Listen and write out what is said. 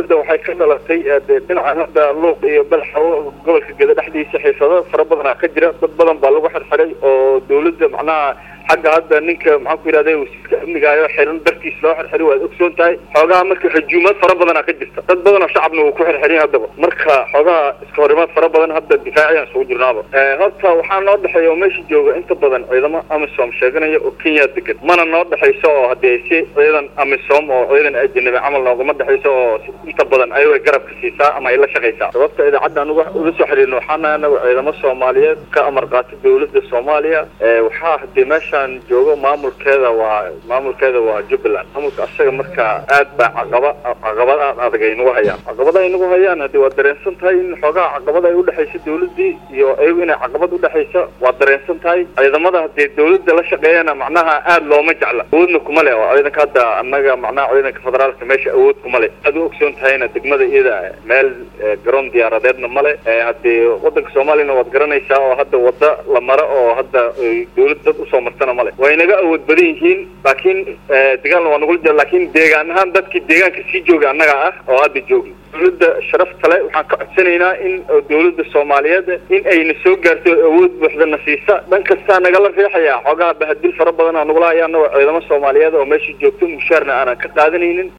hadda waxay ka dhalatay dhinacan hadda luuq iyo balxawo gobolka geda dhexdiisa xiisado fara badanaa ka jira dad badan baa lagu xirxiray oo dawladda macnaha xagga hadda ninka maxaan ku yidhahda wasiirka amnigaayo xiran dartiis loo xirxiray waad ogsoon tahay xoogaha marka hajuumad fara badanaa ka jirta dad badan oo shacabna wuu ku xirxirin haddaba marka xoogaha iska horimaad fara badan hadda difaaciyaan isugu jirnaaba horta waxaa noo dhexeeya oo meesha jooga inta badan ciidamo amisom sheeganaya oo kenya degan mana noo dhexayso oo haddii si ciidan amisom oo ciidan ajanabi camal noogama dhexayso oo inta badan ayago garabka siisaa ama ay la shaqaysaa sababta idaacadda anuga ula soo xiriirna waxaana anagu ciidamo soomaaliyeed ka amar qaata dawladda soomaaliya waxaa hadii meesha joogo maamulkeeda waa maamulkeeda waa jubbaland maamulka asaga marka aad baa caqaba caqabad aad adag ay nagu hayaan caqabada ay nagu hayaan hadii waa dareensan tahay in xoogaha caqabada ay udhexaysa dawladii iyo ayagu inay caqabad udhexaysa waa dareensan tahay ciidamada hadii dawladda la shaqeeyana macnaha aad looma jecla awoodna kuma le oo ciidanka hadda annaga macnaha ciidanka federaalka meesha awood kuma le aad u ogsoon tahayna degmada iyada meel garoon diyaaradeedna male hadii wadanka soomaaliyana waad garanaysaa oo hadda wada la maro oo hadda dawlad dad usoo martana way naga awood badan yihiin laakiin dagaalna waa nagula jira laakiin deegaan ahaan dadkii deegaanka sii jooga annaga ah oo hadda joogno dawladda sharafta le waxaan ka codsanaynaa in dawladda soomaaliyeed in ayna soo gaarto awood buuxda na siisa dhan kastaa nagala riixaya xoogaha bahadil fara badan aa nagula haya anagoo ciidamo soomaaliyeed oo meesha joogto mushaarna aanan ka qaadanaynin